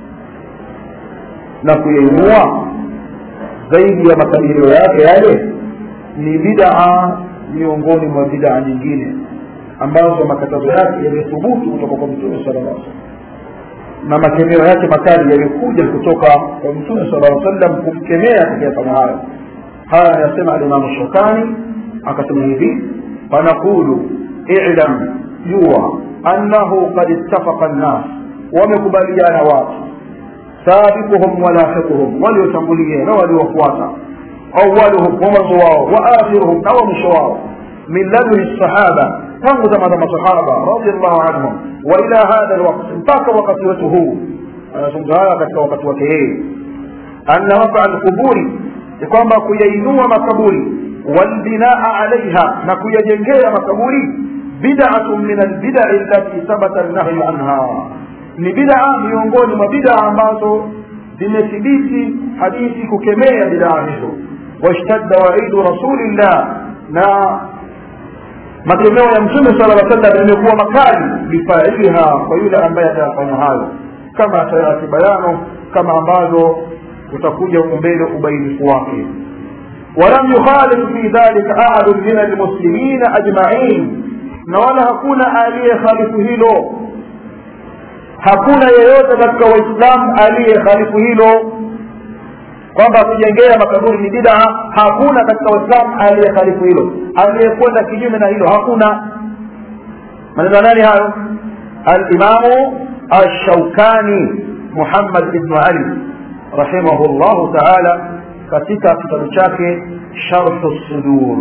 na kuyainua zaidi ya makadirio yake yale ni bidaa miongoni mwa bidaa nyingine ambazo makatazo yake yamethubutu kutoka kwa mtume sala llah na makemeo yake makali yalikuja kutoka kwa mtume sala lla sallam kumkemea akiyafanya hayo haya anayasema alimamu shokani akasema hivi fanaqulu ilam jua annahu qad ittafaqa nnas wamekubaliana watu sabiquhum walahiquhum waliotangulia na waliofuata awaluhum wa mwanzo wao wa akhiruhum na wa mwisho wao min laduni sahaba tangu zama za masahaba radiallahu anhum wa ila hadha lwakti mpaka wakati wetu huu anazungumza haya katika wakati wake yeye anna wakaa lquburi ni kwamba kuyainua makaburi walbinaa alaiha na kuyajengea makaburi bid'atun min albidai allati thabata alnahyu anha ni bid'a miongoni mwa bid'a ambazo zimethibiti hadithi kukemea bid'a hizo washtadda waidu rasulillah na makemeo ya mtume sala lla sallam yamekuwa makali bifailiha kwa yule ambaye atayafanya hayo kama atayati bayano kama ambavyo utakuja huko mbele ubainifu wake walam yukhalif fi dhalika ahadun min almuslimina ajmain na wala hakuna aliyekhalifu hilo hakuna yeyote katika waislamu aliyekhalifu hilo kwamba kujengea makaburi ni bidaa hakuna katika waislamu aliyekhalifu hilo aliyekwenda kinyume na hilo hakuna maneno nani hayo alimamu ashaukani muhammad ibnu ali rahimahu llahu taala katika kitabu chake sharhu sudur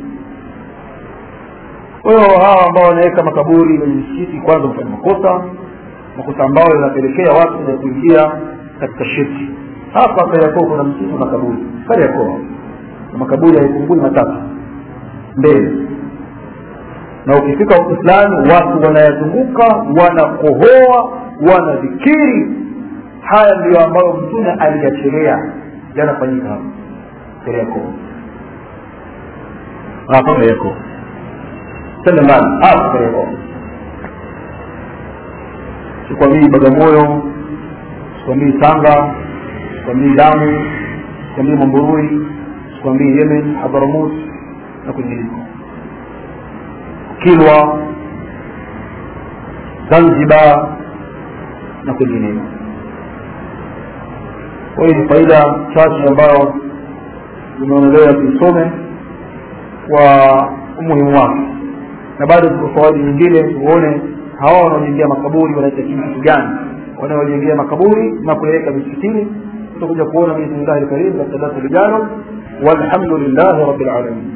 kwa hiyo hawa ambao wanaweka makaburi kwenye misikiti kwanza kufanya makosa makosa ambayo yanapelekea watu kuja kuingia katika shirki hapa kariakoo kuna msikiti wa makaburi kariakoo na makaburi haipungui matatu mbele na ukifika huku fulani watu wanayazunguka wanakohoa wanadhikiri haya ndiyo ambayo mtume aliyacherea yanafanyika hapa kariakoo hapa kariakoo tende mbali hapa kariakoo sikwambii bagamoyo sikwambii tanga sikwambii lamu sikwambii mamburui sikwambii yemen hadharamut na kwingineko kilwa zanzibar na kwingineko kwa hiyo ni faida chache ambayo zimeonelewa tuisome kwa umuhimu wake na bado ziko fawaidi nyingine tuone hawa wanaojengea makaburi wanahitaji kitu gani wanaojengea makaburi na kuyaweka misikitini tutakuja kuona biidhnillahi lkarim katika darasa lijalo walhamdulillahi rabbil alamin